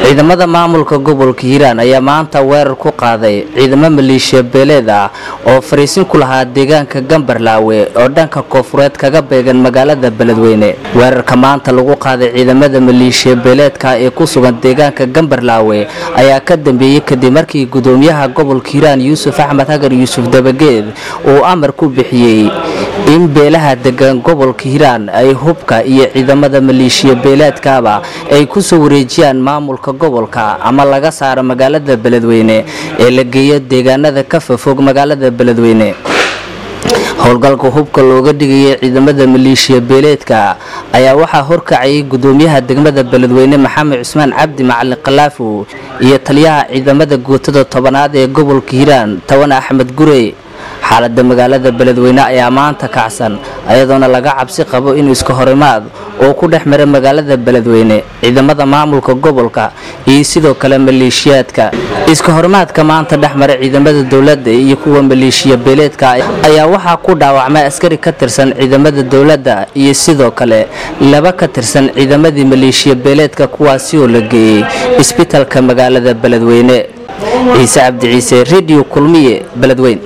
ciidamada maamulka gobolka hiiraan ayaa maanta weerar ku qaaday ciidamo maleeshiya beeleed ah oo fariisin ku lahaa deegaanka gambarlaawe oo dhanka koofureed kaga beegan magaalada beledweyne weerarka maanta lagu qaaday ciidamada maleeshiya beeleedka ee ku sugan deegaanka gambarlaawe ayaa ka dambeeyey kadib markii gudoomiyaha gobolka hiiraan yuusuf axmed hagar yuusuf dabageed uu amar ku bixiyey in beelaha degan gobolka hiiraan ay hubka iyo ciidamada maleeshiya beeleedkaaba ay kusoo wareejiyaan maamulka gobolka ama laga saaro magaalada beledweyne ee la geeyo deegaanada ka fofog magaalada beledweyne howlgalka hubka looga dhigayay ciidamada maleeshiya beeleedka ayaa waxaa horkacayay gudoomiyaha degmada beledweyne maxamed cusmaan cabdi macalin khalaafo iyo taliyaha ciidamada guutada tobanaad ee gobolka hiiraan tawan axmed gurey xaalada magaalada beledweyne ayaa maanta kacsan ayadoona laga cabsi qabo in iska horimaad oo ku dhex mara magaalada beledweyne ciidamada maamulka gobolka iyo sidoo kale maleeshiyaadka iska horimaadka maanta dhex mara ciidamada dowladda iyo kuwa maleeshiya beeleedka ayaa waxaa ku dhaawacmay askari ka tirsan ciidamada dowladda iyo sidoo kale laba ka tirsan ciidamadii maleeshiya beeleedka kuwaasi oo la geeyey isbitalka magaalada beledweyne ciise cabdi ciise redio kulmiye beledweyne